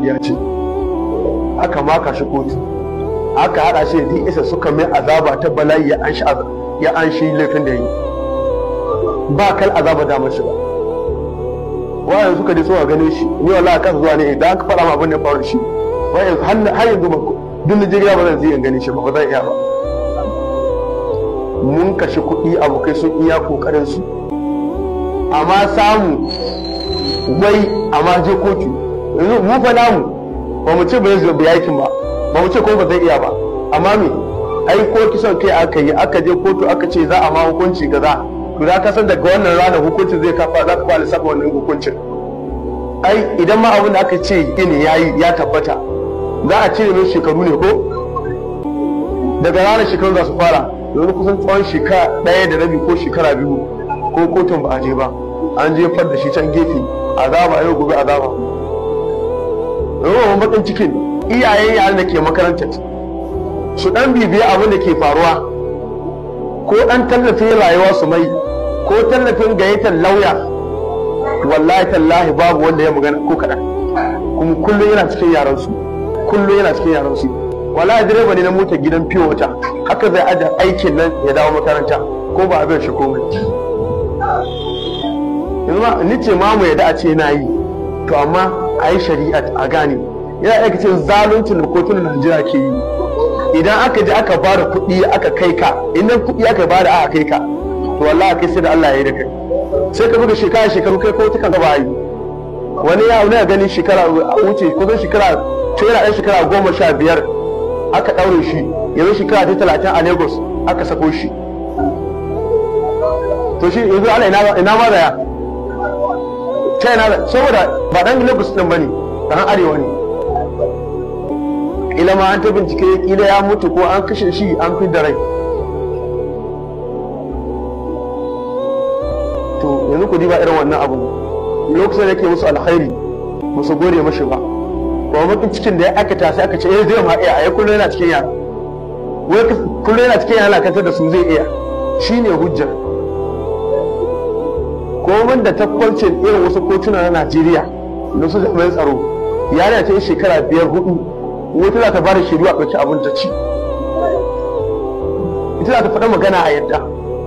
kungiya ce aka maka shi kotu aka hada shi da isa suka mai azaba ta bala'i ya an shi ya an shi laifin da yi ba kal azaba da mashi ba wayan suka je suka gane shi ni wallahi kan zuwa ne idan aka faɗa ma abin da faru shi wayan har yanzu ba duk Najeriya ba zan je in gane shi ba ba zan iya ba mun kashe kuɗi abokai sun iya kokarin su amma samu wai amma je kotu yanzu mu fa namu ba mu ce ba zai bi aikin ba ba mu ce ko ba zai iya ba amma me ai ko kisan kai aka yi aka je kotu aka ce za a ma hukunci kaza to da ka san daga wannan ranar hukuncin zai kafa za ka fara saba wannan hukuncin ai idan ma abin da aka ce ne yayi ya tabbata za a cire mai shekaru ne ko daga ranar shekaru za su fara yanzu kusan tsawon shekara ɗaya da rabi ko shekara biyu ko kotun ba a je ba an jefar da shi can gefe azaba yau gobe azaba yawan bakin cikin iyayen yaran da ke makarantar su dan bibiya abin da ke faruwa ko dan tallafin rayuwa su mai ko tallafin gayyatar lauya wallahi tallahi babu wanda ya magana ko kaɗan kuma kullum yana cikin yaran su kullum yana cikin yaran su wallahi direba ne na motar gidan fiye wata haka zai ajiye aikin nan ya dawo makaranta ko ba abin shi komai yanzu ma ni ce ma mu yadda a ce na yi to amma a yi shari'a a gane yana aika ce zaluncin da kotunan najeriya ke yi idan aka je aka ba da kuɗi aka kai ka idan kuɗi aka ba da aka kai ka to wallahi kai sai da Allah ya yi da kai sai ka buga shekara shekaru kai ko tukan gaba yi wani ya wani gani shekara wuce kusan shekara to yana ɗan shekara goma sha biyar aka ɗaure shi yanzu shekara ta talatin a lagos aka sako shi to shi yanzu ana ina ma da ya ta yana saboda ba dan lagos din bane dan arewa ne ila ma an ta bincike kila ya mutu ko an kashe shi an fi da rai to yanzu ku diba irin wannan abu lokacin da yake musu alkhairi musu gode mashi ba ba mafi cikin da ya aikata sai aka ce eh zai ma iya ai kullum yana cikin yara wai kullum yana cikin yara kantar da su zai iya shine hujjar komin da tabbancin irin wasu kotuna na Najeriya da su jami'an tsaro yarinya ta yi shekara biyar hudu wata za ta ba da shaidu a ɗauki abin ta ci ita za ta faɗa magana a yadda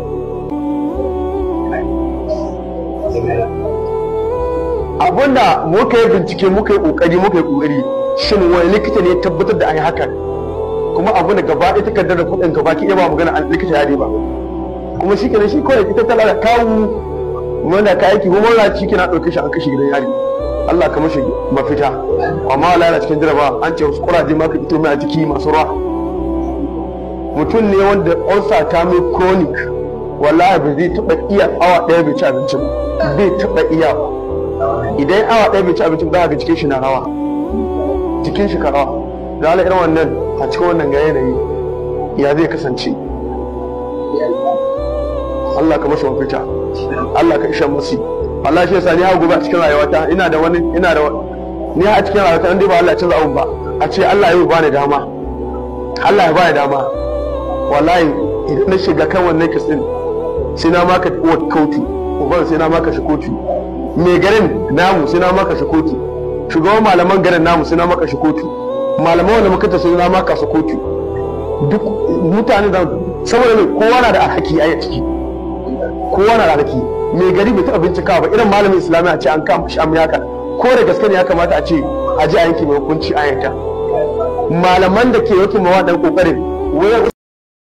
abinda muka yi bincike muka yi ƙoƙari muka yi ƙoƙari shin wani likita ne tabbatar da an yi hakan kuma abu da gaba ɗaya takardar da kuɗin gaba ki iya ba magana a likita ya ba kuma shi kenan shi kawai ita tana da kawu wanda ka aiki kuma wanda ciki na ɗauke shi an kashe gidan yari Allah ka mashi mafita amma Allah yana cikin jaraba an ce wasu kuraje ma ka fito mai a jiki masu ruwa mutum ne wanda ulcer ta mai chronic wallahi ba zai taɓa iya awa ɗaya bai ci abinci ba bai taɓa iya idan awa ɗaya bai ci abinci ba ga jikin shi na rawa jikin shi ka rawa da ala irin wannan a cikin wannan ga yanayi ya zai kasance Allah ka mashi mafita Allah ka isha masu Allah shi yasa ni ha gobe a cikin rayuwata ina da wani ina da ni a cikin rayuwata in dai ba Allah ya canza abun ba a ce Allah ya bani dama Allah ya bani dama wallahi idan na shiga kan wannan kisin sai na maka kotu uban sai na maka shi kotu mai garin namu sai na maka shi kotu shugaban malaman garin namu sai na maka shi kotu malaman wanda muka ta sai na maka su kotu duk mutane da saboda mai kowa na da alhaki a ciki kowa na da alhaki mai gari bai taɓa bincikawa ba irin malamin islamiyya a ce an kama shi amma haka ko da gaske ne ya kamata a ce a ji a yanke mai hukunci a yanka malaman da ke yanke mawa dan kokarin